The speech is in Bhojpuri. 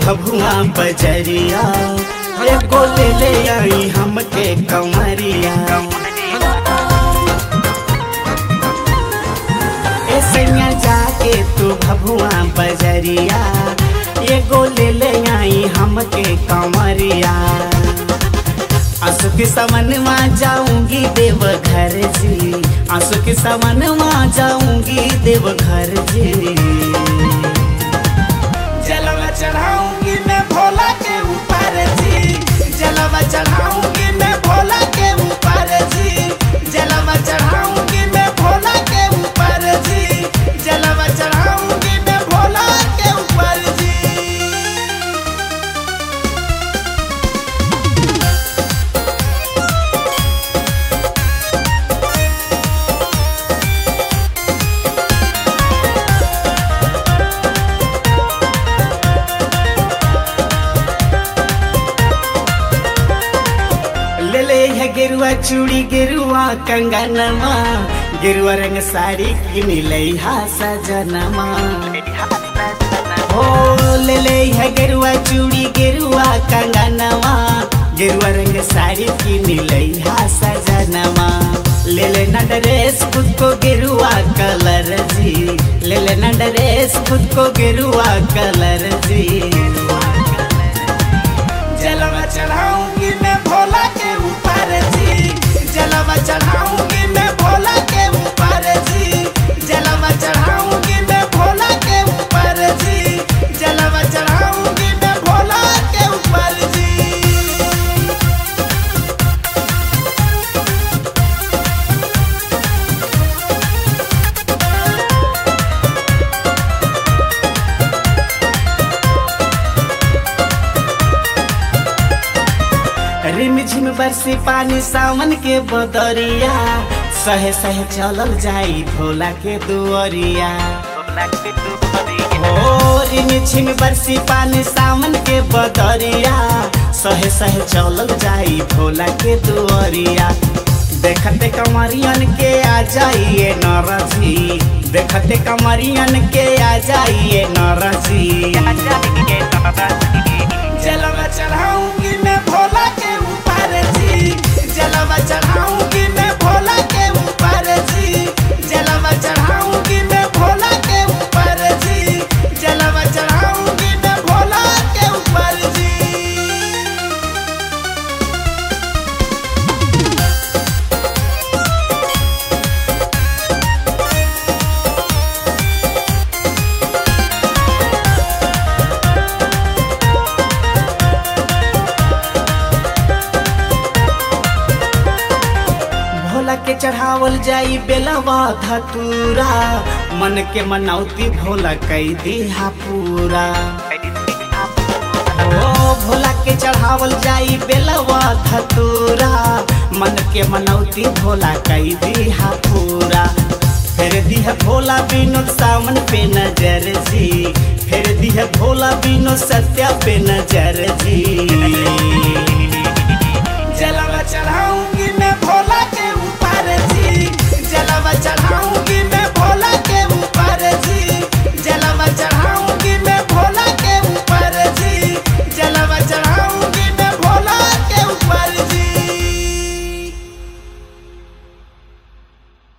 भभुआ बजरिया एगो ले ले आई हमके कमरिया ए सैया जाके तू भभुआ बजरिया एगो ले ले आई हमके कमरिया आंसू के समन में जाऊंगी देव घर जी आंसू के समन में जाऊंगी देव घर जी जलवा चढ़ाऊंगी मैं भोला के ऊपर जी जलवा चढ़ाऊंगी मैं भोला के ऊपर जी जलवा चढ़ाऊंगी मैं भोला के ऊपर जी जलवा चढ़ाऊंगी मैं भोला के ऊपर जी ले ले है गेरुआ चूड़ी गेरुआ कंगनमा गेरुआ रंग साड़ी किन ले हा सजनमा हो ले ले है गेरुआ चूड़ी गेरुआ कंगनमा गेरुआ रंग साड़ी किन ले हा सजनमा ले ले ना ड्रेस खुद को गेरुआ कलर जी ले ले ना ड्रेस खुद को गेरुआ कलर जी जलवा चढ़ाऊंगी मैं भोला के ऊपर जी जलवा चढ़ाऊंगी मैं भोला के ऊपर जी जलवा चढ़ाऊंगी मैं भोला के ऊपर जी जलवा चढ़ाऊंगी मैं भोला के ऊपर जी रिम झिम बरसी पानी सावन के बदरिया सहे सहे चलल जाई भोला के दुअरिया हो रिम झिम बरसी पानी सावन के बदरिया सहे सहे चलल जाई भोला के दुअरिया देखते कमरियन के आ जाइए नरजी देखते कमरियन के आ जाइए नरजी जलवा चढ़ाऊंगी मैं भोला के ऊपर जी जलवा चढ़ाऊंगी मैं भोला के ऊपर जी जलवा चढ़ाऊंगी मैं भोला के ऊपर जी जलवा चढ़ाऊंगी मैं भोला के ऊपर जी भोला के चढ़ावल जाई बेलवा धतूरा मन के मनौती भोला कई दिहा पूरा ओ भोला के चढ़ावल जाई बेलवा धतूरा मन के मनौती भोला कई दिहा पूरा फिर दिह भोला विनोद सावन पे नजर जी फिर दिह भोला विनोद सत्या पे नजर जी जला